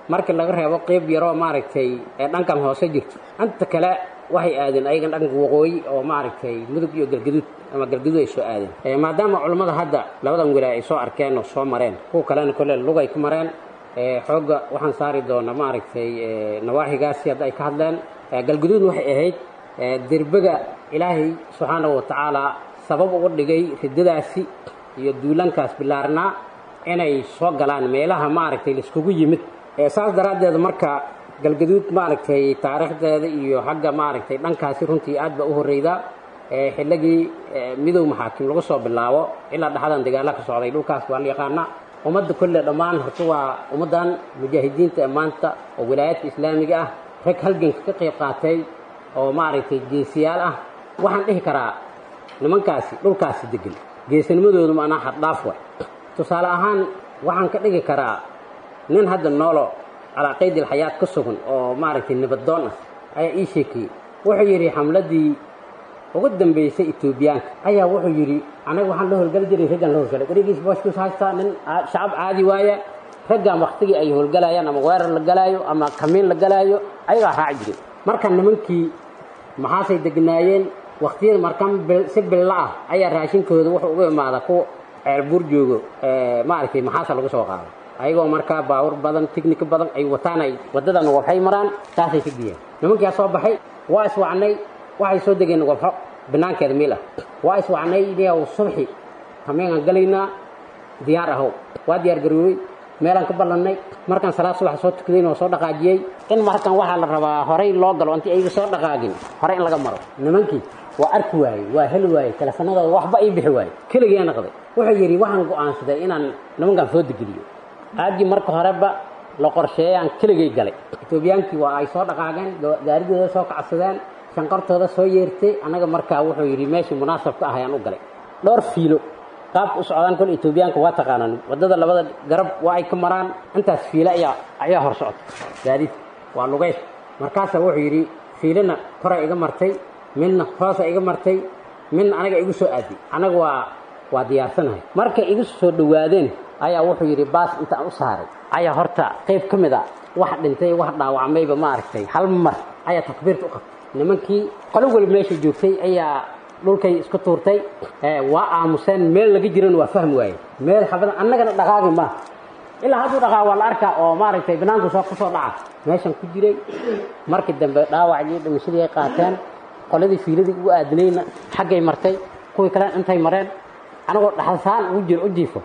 markii laga reebo qeyb yaroo maaragtay ee dhankan hoose jirto inta kale waxay aadeen ayagan dhanka waqooyi oo maaragtay mudug iyo galgaduud ama galgaduud ay soo aadeen maadaama culammada hadda labadan wilaaya ay soo arkeen oo soo mareen kuwa kalena kolle lugay ku mareen xoogga waxaan saari doonaa maaragtay nawaaxigaasi hadda ay ka hadleen galgaduud waxay ahayd derbaga ilaahay subxaanahu watacaala sabab uga dhigay riddadaasi iyo duulankaas bilaarnaa inay soo galaan meelaha maaragtay laiskugu yimid saas daraaddeed marka galgaduud maaragtay taariikhdeeda iyo xagga maaragtay dhankaasi runtii aad baa u horreydaa xilligii midow maxaakim lagu soo bilaabo ilaa dhaxdan dagaalla ka socday dhulkaas waa la yaqaanaa ummadda kolle dhammaan horta waa ummaddan mujaahidiinta ee maanta oo wilaayaadka islaamiga ah rag halganka ka qayb qaatay oo maaragtay geesiyaal ah waxaan dhihi karaa nimankaasi dhulkaasi degan geesinimadoodu maanaa xaddhaaf way tusaale ahaan waxaan ka dhigi karaa nin hadda noolo calaa qaydil xayaat ka sugan oo maaragtay nabaddoon ah ayaa ii sheekiyey wuxuu yidhi xamladii ugu dambaysay etoobiyaanka ayaa wuxuu yidhi anaga waxaan la howlgali jiray raggaan la howlgalay warigiis booshkiis haystaa nin shacab caadi waaya raggaan waktigii ay howlgalayaan ama weerar la galaayo ama kamiin la galaayo ayagaa raaci jiray marka nimankii maxaasay degnaayeen waktiyada markan si billa ah ayaa raashinkooda wuxuu uga imaadaa kuwa ceelbuur joogo maaragtay maxaasa lagu soo qaado ayagoo markaa baawur badan tignika badan ay wataan ay waddadan wabxay maraan saasay ka geeyaan nimankiyaa soo baxay waa iswacnay waxay soo degeen wabxo banaankeeda meel ah waa iswacnay niyaw subxi hameengaan galaynaa diyaar ahow waa diyaar garoobey meelaan ka ballannay markaan salaad subax soo tukadayn oo soo dhaqaajiyey in markan waxaa la rabaa horay loo galo intii ayga soo dhaqaagin horey in laga maro nimankii waa arki waayey waa heli waayey teleefanadooda waxba ii bixi waayey keligii naqday wuxuu yidhi waxaan go'aansaday inaan nimankan soo degeliyo aagii marka horeba la qorsheeyaan keligay galay etoobiyaankii waa ay soo dhaqaageen gaaridooda soo kacsadeen shanqartooda soo yeertay annaga markaa wuxuu yidhi meeshii munaasab ka ah ayaan u galay dhowr fiilo qaabka u socdaan kol etoobiyaanka waa taqaanaan waddada labada garab waa ay ka maraan intaas fiilo ayaa ayaa hor socota gaadiid waa lugays markaasaa wuxuu yidhi fiilana koray iga martay midna hoosa iga martay midna anaga igu soo aaday annaga waa waa diyaarsanahay markay igu soo dhowaadeen ayaa wuxuu yidhi baas intaan u saaray ayaa horta qayb ka mid a wax dhintay wax dhaawacmayba ma aragtay hal mar ayaa takbiirta u qabtay nimankii qolo weli meesha joogtay ayaa dhulkay isku tuurtay waa aamuseen meel laga jiran waa fahmi waaye meel xabada annagana dhaqaagi ma ilaa hadduu dhaqaa waa la arkaa oo maaragtay banaanku soo kusoo dhaca meeshan ku jiray markii dambe dhaawacdii dhimashadii ay qaateen qoladii fiiladii ugu aadinayna xaggay martay kuwii kalena intay mareen anagoo dhaxalsaan ugu jiro u jiifo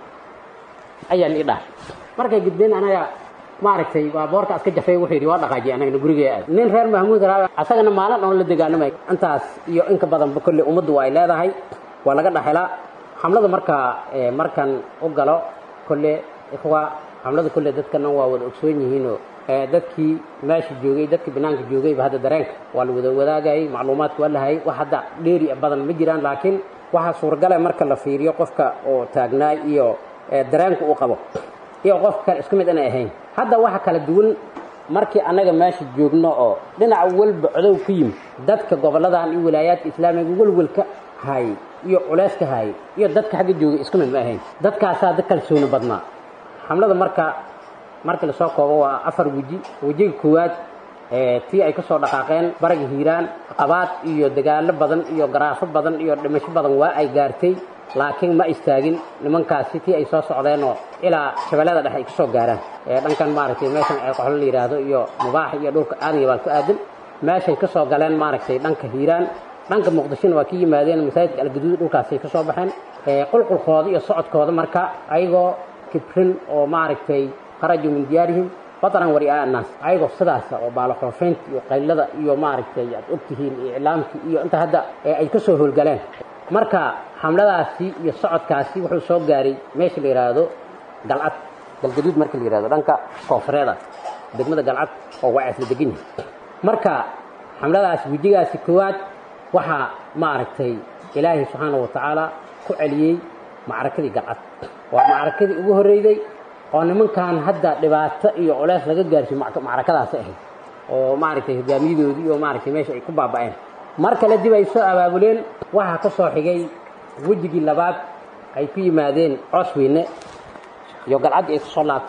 ayaa lii dhahay markay gudbeen anaga maaragtay waa boorka aska jafay wuxuu yidhi waa dhaqaajiye anagana gurigee aad nin reer mahmuud raa asagana maalin oon la degaanamay intaas iyo inka badanba kolley ummaddu waa ay leedahay waa laga dhaxelaa xamlada markaa markan u galo kolle ikhwa xamlada kolle dadkana waa wada ogsoon yihiinoo dadkii meesha joogay dadkii banaanka joogayba hadda dareenka waa la wada wadaagayay macluumaadka waa lahayay wax hadda dheeri badan ma jiraan laakiin waxaa suuragala marka la fiiriyo qofka oo taagnaay iyo dareenka uu qabo iyo qofka kale isku mid inay ahayn hadda waxa kala duwan markii annaga meesha joogno oo dhinac walba codow ku yimid dadka gobolladan iyo wilaayaadka islaamiga welwelka hayay iyo culeyska hayay iyo dadka xagga joogay isku mid ma ahayn dadkaasaa dad kalsooni badnaa xamlada marka markii lasoo koobo waa afar weji wejiga koowaad tii ay ka soo dhaqaaqeen baraga hiiraan qabaad iyo dagaallo badan iyo garaafo badan iyo dhimasho badan waa ay gaartay laakiin ma istaagin nimankaasi tii ay soo socdeenoo ilaa shabeellada dhexe ay ka soo gaaraan dhankan maaragtay meeshan ee qoxlo la yidhaahdo iyo mubaax iyo dhulka aadaya baan ku aadan meeshay ka soo galeen maaragtay dhanka hiiraan dhanka muqdishona waa ka yimaadeen masaajidka algaduud dhulkaasay ka soo baxeen qulqulkooda iyo socodkooda marka ayagoo kibrin oo maaragtay kharajuu min diyaarihim bataran wari'aa annaas ayagoo sidaasa oo baaloxoofeynta iyo qaylada iyo maaragtay aad ogtihiin iyo iclaamkii iyo inta hadda ay ka soo howlgaleen marka xamladaasi iyo socodkaasi wuxuu soo gaaray meesha la yidhaahdo galcad galgaduud marka la yidhahdo dhanka koonfureeda degmada galcad oo waa isla degan yahay marka xamladaasi wejigaasi koowaad waxaa maaragtay ilaahay subxaanahu watacaala ku celiyey macrakadii galcad waa macrakadii ugu horreyday oo nimankan hadda dhibaato iyo culeys laga gaarsiyo macrakadaasi ahayd oo maaragtay hogaamiyadoodii iyo maaragtay meesha ay ku baaba'een mar kale dib ay soo abaabuleen waxaa ka soo xigay wejigii labaad ay ku yimaadeen coos weyne iyo galcaddii ay ku soo laabteen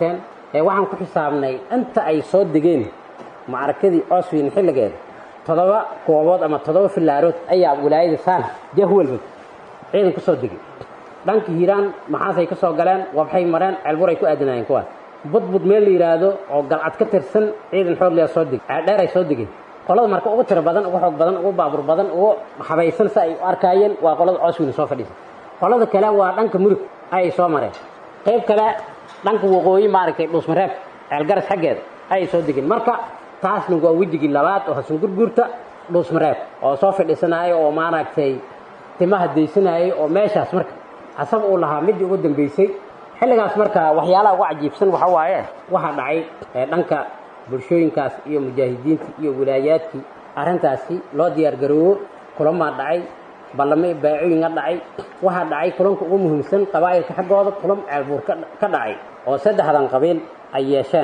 ee waxaan ku xisaabnay inta ay soo degeen macrakadii oswin xilligeeda toddoba goobood ama toddoba filaarood ayaa wilaayada saan jahwalba ciidan ku soo degay dhanka hiiraan maxaasay ka soo galeen wabxay mareen ceelburay ku aadinaayeen kuwaas budbud meel la yidhaahdo oo galcad ka tirsan ciidan xoogleya soo degay ceeldheeray soo degeen qolada marka ugu tiro badan ugu xoog badan ugu baabur badan ugu habaysan si ay u arkaayeen waa qolada oswin soo fadhiisa qolada kale waa dhanka murug ayay soo mareen qayb kale dhanka waqooyi maaragtay dhuusmareeb ceelgaras xaggeeda ayay soo degeen marka taasna waa wejigii labaad oo hasan gurguurta dhuusmareeb oo soo fadhiisanaayo oo maaragtay timaha daysanayay oo meeshaas marka asaga uu lahaa midii ugu dambaysay xilligaas marka waxyaalaha ugu cajiibsan waxa waaye waxaa dhacay dhanka bulshooyinkaas iyo mujaahidiintii iyo wilaayaadkii arrintaasi loo diyaargaroobo kulamaa dhacay ballame baacooyinga dhacay waxaa dhacay kulanka ugu muhiimsan qabaa'ilka xaggooda kulan ceelbuur ka dhacay oo saddexdan qabiil ay yeesheen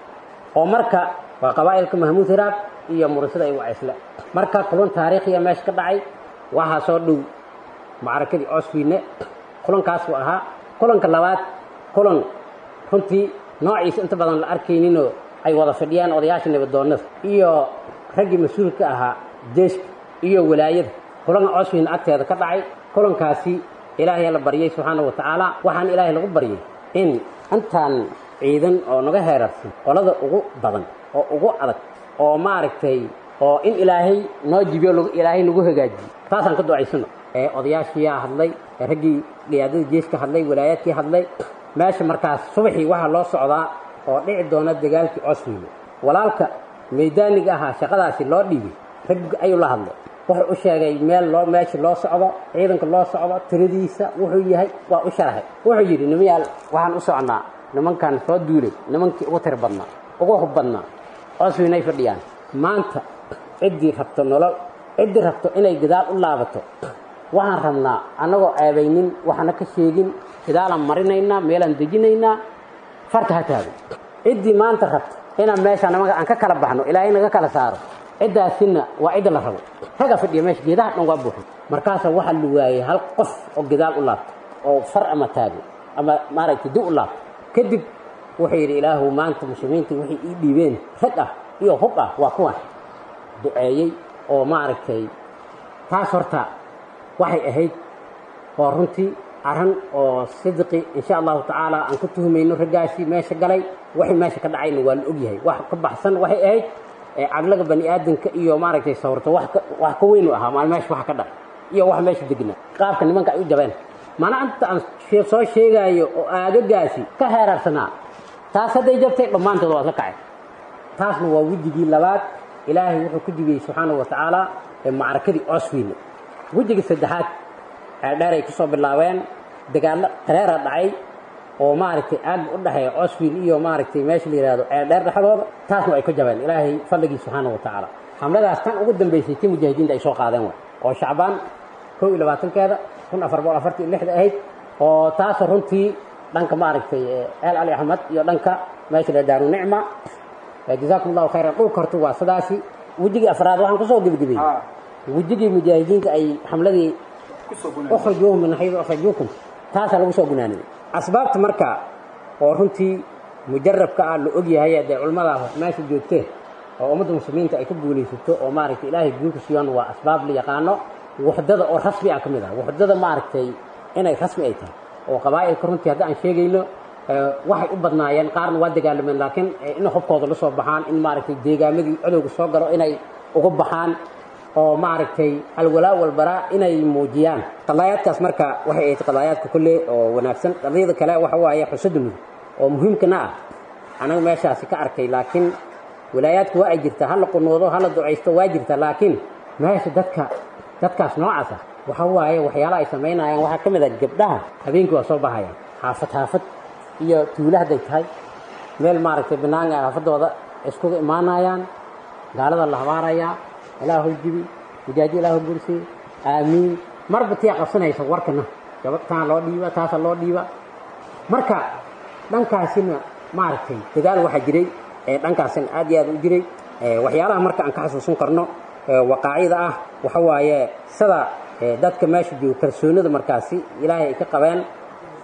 oo marka waa qabaa'ilka mahmuud hiraab iyo murisada ay wacaysle marka kulan taariikhiya meesha ka dhacay waxaa soo dhow macrakadii oswiine kulankaasuu ahaa kulanka labaad kulan runtii noociisa inta badan la arkayninoo ay wada fadhiyaan odayaasha nabadoonnada iyo raggii mas-uulka ahaa jeeska iyo walaayada kulanka oswiine agteeda ka dhacay kulankaasi ilaahay la baryay subxaana wa tacaala waxaan ilaahay lagu baryay in intaan ciidan oo naga heerarsan qolada ugu badan oo ugu adag oo maaragtay oo in ilaahay noo jibiyo ilaahay nagu hagaajiyo taasaan ka ducaysano ee odayaashiyaa hadlay raggii qiyaadada jeeska hadlay walaayaadkii hadlay meesha markaas subaxii waxaa loo socdaa oo dhici doona dagaalkii oswiile walaalka maydaaniga ahaa shaqadaasi loo dhiibay rag ayuu la hadlay wuxuu u sheegay meel loo meesha loo socdo ciidanka loo socdo tiradiisa wuxuu yahay waa u sharaxay wuxuu yidhi nimayaal waxaan u socnaa nimankan soo duulay nimankii ugu tir badnaa ugu hub badnaa oswiinay fadhiyaan maanta ciddii rabto nolol ciddii rabto inay gadaal u laabato waxaan rabnaa annagoo ceebaynin waxna ka sheegin gadaalaan marinaynaa meelaan dejinaynaa farta ha taago ciddii maanta rabto inaan meesha namaga aan ka kala baxno ilaahay naga kala saaro ciddaasina waa cidda la rabo raga fadhiya meesha geedaha dhan waa buuxin markaasa waxaa la waayey hal qof oo gadaal u laabto oo far ama taago ama maaragtay di u laabto kadib wuxuu yidhi ilaahu maanta muslimiinta waxay ii dhiibeen rag ah iyo hub ah waa kuwan duceeyey oo maaragtay taas horta waxay ahayd oo runtii arrin oo sidqi insha allahu tacaala aan ku tuhumayno raggaasi meesha galay waxay meesha ka dhacayna waa la ogyahay wax ka baxsan waxay ahayd caqliga bani aadamka iyo maaragtay sawirto wax ka weynu ahaa maal meesha wax ka dhacay iyo wax meesha degna qaabka nimanka ay u jabeen mana inta aan soo sheegaayo oo aagagaasi ka heerarsanaa taas hadday jabtay dhammaantood waa ka kacay taasna waa wejigii labaad ilaahay wuxuu ku jibiyey subxaana wa tacaala macrakadii oswiile wejigii saddexaad ceeldheer ay ku soo bilaabeen dagaallo qareera dhacay oo maaragtay aagga u dhexeeya oswiil iyo maaragtay meesha la yidhahdo ceeldheer dhexdooda taasna ay ku jabeen ilaahay fadligii subxaana wa tacaala xamladaas tan ugu dambaysay tii mujaahidiinta ay soo qaadeen way oo shacbaan kow iyo labaatankeeda kun afar boqol afartii iyo lixda ahayd oo taasoo runtii dhanka maaragtay ceel cali axmed iyo dhanka meesha la daaru nicma jazaakum allahu khayran dhulka horta waa sidaasi wejigii afraad waxaan kusoo gebagabeyey wejigii mujaahidiinta ay xamladii ukhrijuuhum min xaydu akhrajuukum taasaa lagu soo gunaaniyey asbaabta marka oo runtii mujarabka ah la ogyahay dee culimmada meesha joogteen oo ummadda muslimiinta ay ka guulaysato oo maaragtay ilaahay guulka siiyaan waa asbaab la yaqaano wuxdada oo rasmi ah ka mid ah wuxdada maaragtay inay rasmi ay tahay oo qabaa'ilka runtii hadda aan sheegayno waxay u badnaayeen qaarna waa dagaalameen laakiin in hubkooda la soo baxaan in maaragtay deegaamadii cadowga soo galo inay uga baxaan oo maaragtay alwalaa walbaraa inay muujiyaan qadaayaadkaas marka waxay ahayd qadaayaadka kolle oo wanaagsan qadiyada kale waxa waaye xusada mudug oo muhiimkana ah anaga meeshaasi ka arkay laakiin walaayaadku waa ay jirtaa hala qunuudo hala ducaysto waa jirtaa laakiin meesha dadka dadkaas noocaas ah waxa waaye waxyaala ay samaynayaan waxaa ka mid ah gabdhaha habeenkii waa soo bahayaan xaafad xaafad iyo tuulo hadday tahay meel maaragtay banaanka xaafadooda iskuga imaanayaan gaalada la habaarayaa ilaahu jibi mujaaji ilaahu gursiy aamiin marba tiyaa qabsanaysa warkana gabadh taan loo dhiiba taasa loo dhiiba marka dhankaasina maaragtay dagaal waxaa jiray dhankaasina aad iyo aad u jiray waxyaalaha marka aan ka xasuusan karno waqaacida ah waxa waaye sida dadka meesha jooga kalsoonida markaasi ilaahay ay ka qabeen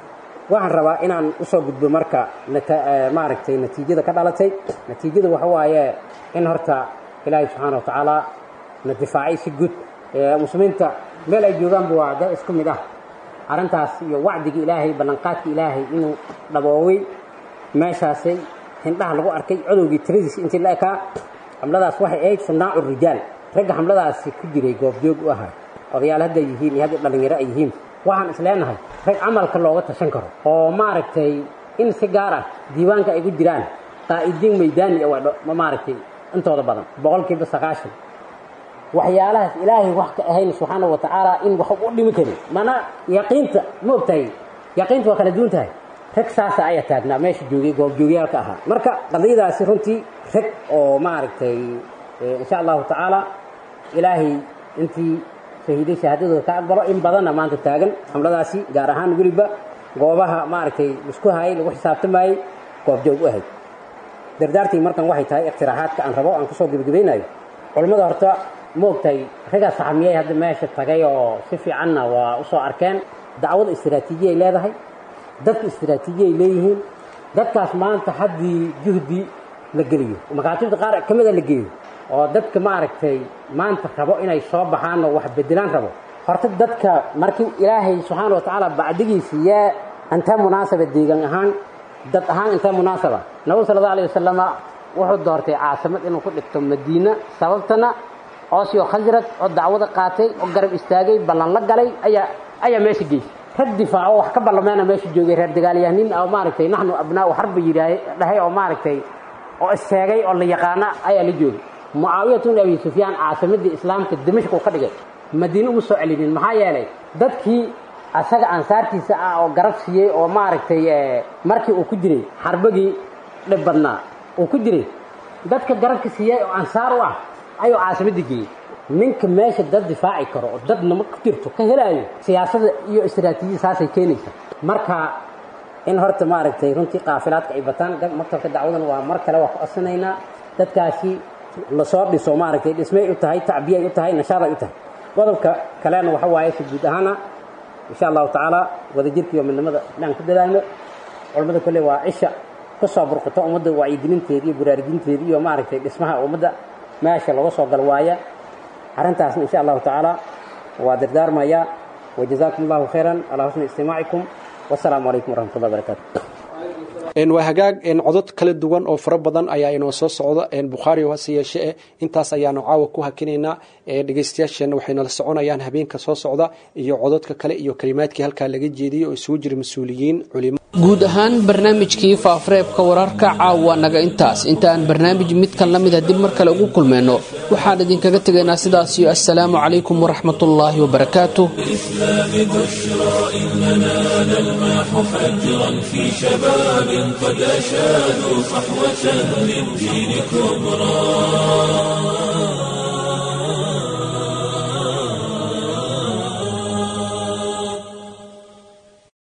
waxaan rabaa inaan usoo gudbo marka maaragtay natiijada ka dhalatay natiijada waxa waaye in horta ilaahay subxaana wa tacaala na difaacay si guud muslimiinta meel ay joogaanba waa dad isku mid ah arrintaas iyo wacdiga ilaahay ballanqaadka ilaahay inuu dhabooway meeshaasay hindhaha lagu arkay codowgii tiradiis intii la ekaa xamladaas waxay ahayd sundaacu rijaal ragga xamladaasi ku jiray goobjoog u ahaa odayaal hadday yihiin iyo hadday dhallinyaro ay yihiin waxaan isleenahay rag camalka looga tashan karo oo maaragtay in si gaar ah diiwaanka ay ku jiraan qaa'idiin maydaani ma maaragtay intooda badan boqolkiiba sagaashan waxyaalahaas ilaahay wax ka ahayn subxaana wa tacaala in wax u dhimi karin mana yaqiinta ma ogtahay yaqiinta waa kala duwan tahay rag saasa ayaa taagnaa meesha joogay goobjoogyaalka ahaa marka qadiyadaasi runtii rag oo maaragtay insha allahu tacaala ilaahay intii shahiiday shahaadadooda ka aqbalo in badanna maanta taagan xamladaasi gaar ahaan weliba goobaha maaragtay isku hayay lagu xisaabtamayey goobjoog u ahayd dardaartii markan waxay tahay ikhtiraaxaadka aan rabo aan kusoo gebagabaynayo culammada horta ma ogtahay raggaa saxamiyey hadda meesha tagay oo si fiicanna waa usoo arkeen dacwada istiraatiijiya ay leedahay dadka istiraatiijiya ay leeyihiin dadkaas maanta haddii juhdi la geliyo makaatibta qaar ka mida la geeyo oo dadka maaragtay maanta rabo inay soo baxaan oo wax bedelaan rabo horta dadka markii ilaahay subxaana wa tacaala bacdigiisa yaa intee munaasaba deegan ahaan dad ahaan intee munaasaba nabigu sala allahu alayh wasalama wuxuu doortay caasimad inuu ku dhigto madiina sababtana oosio khasrad oo dacwada qaatay oo garab istaagay ballan la galay ayaa ayaa meesha geysay rag difaaco wax ka ballameena meesha joogay reer dagaalyahanin oo maaragtay naxnu abnaau xarba yidhaah dhahay oo maaragtay oo isseegay oo la yaqaana ayaa la joogay mucaawiyatu bn abi sufyaan caasimadii islaamka dimashq uu ka dhigay madiine uma soo celinin maxaa yeelay dadkii asaga ansaartiisa ah oo garab siiyey oo maaragtay markii uu ku jiray xarbagii dhib badnaa uu ku jiray dadka garabka siiyey oo ansaar u ah ayuu caasimadii geeyey ninka meesha dad difaaci karo oo dad nama ku jirto ka helaayo siyaasada iyo istiraatiijiyada saasay keenaysa marka in horta maaragtay runtii qaafilaadka ay bataan maktabka dacwadan waa mar kale waa ku codsanaynaa dadkaasi lasoo dhiso maaragtay dhismay u tahay tacbiyay u tahay nashaaday u tahay qodobka kalena waxa waaye si guud ahaana insha allahu tacaala wadajirka iyo midnimada inaan ku dadaalno culammada kolley waa cisha ka soo burqato ummadda wacyigelinteeda iyo baraarujinteeda iyo maaragtay dhismaha ummadda meesha laga soo gal waaya arrintaasna insha allahu tacaala waa dardaarmaya wajazaakum allahu khayran calaa xusni istimaacikum wasalaamu calaykum waraxmatullahi wabarakaatu waa hagaag codod kala duwan oo fara badan ayaa inoo soo socda bukhaari hase yeeshe eh intaas ayaanu caawa ku hakinaynaa dhegeystayaasheenna waxay nala soconayaan habeenka soo socda iyo cododka kale iyo kalimaadkii halkaa laga jeediyey oo isugu jira mas-uuliyiin culimo guud ahaan barnaamijkii faafareebka wararka caawa naga intaas intaaan barnaamij midkan la mida dib mar kale ugu kulmayno waxaan idinkaga tegaynaa sidaas iyo assalaamu calaykum waraxmatullaahi wabarakaatu الإسلام بشرى إننا نلمح فجرا في شباب قد أشادوا صحوة للدين كبرى